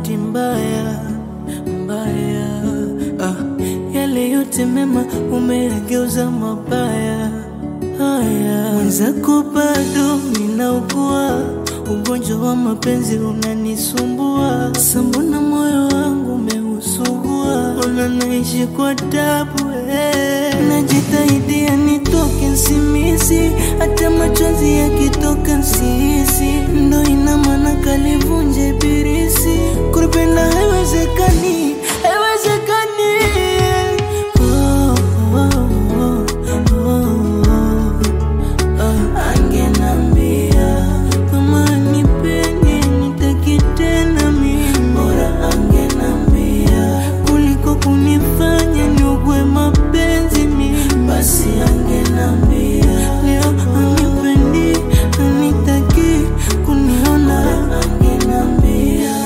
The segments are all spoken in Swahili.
bahati mbaya mbaya. Ah, yale yote mema umeyageuza mabaya. Haya, mwenzako bado ninaugua ugonjwa wa mapenzi unanisumbua. Sambona moyo wangu umeusugua, ona naishi kwa tabu eh. Najitahidi nitoke nsimisi, hata machozi yakitoka nsisi, ndo ina maana kalivunje birisi. Kupenda haiwezekani, haiwezekani. Oh, oh, oh, oh, oh. Angenambia kama nipendi nitaki tena mimi, bora angenambia kuliko kunifanya niugwe mapenzi mimi, basi angenambia leo anipendi anitaki kuniona, bora angenambia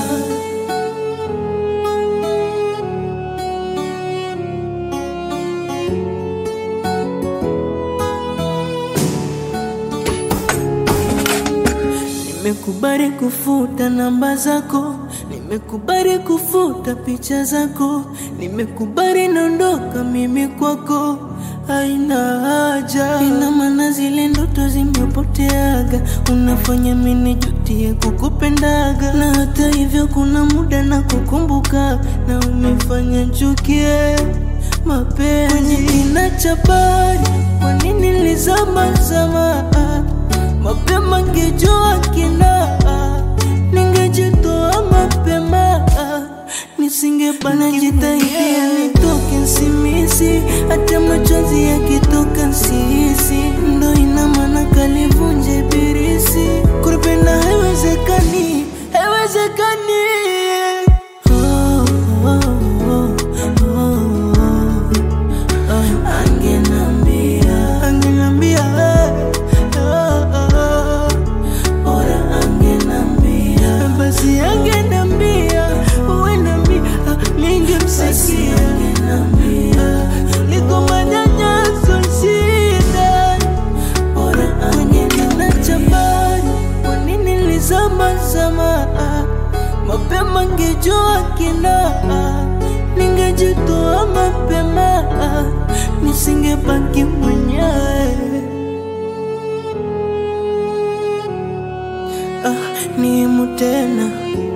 Nimekubali kufuta namba zako, nimekubali kufuta picha zako, nimekubali naondoka mimi kwako, haina haja. Ina maana zile ndoto zimepoteaga, unafanya mimi nijutie kukupendaga, na hata hivyo kuna muda na kukumbuka, na umefanya chukie mapenzi kwenye kina cha bahari. Kwa nini nilizama zama mapema ngejua kina ningejitoa mapema nisingebana jitaidia nitoke nsimisi hata machozi yakitoka nsisi ndo ina maana kalivunje birisi kupenda haiwezekani haiwezekani oh, oh, oh, oh, oh. Angenambia, angenambia, eh, oh, oh. Bora angenambia, basi angenambia, uenda mi ah, ningemsikia. Niko manyanyaso shida, bora angenambia. cha bahari, kwa nini nilizama zama? ah, Mapema ngejua kina ah, ningejitoa mapema ah, nisingebaki mwenyewe. Ah, nimu tena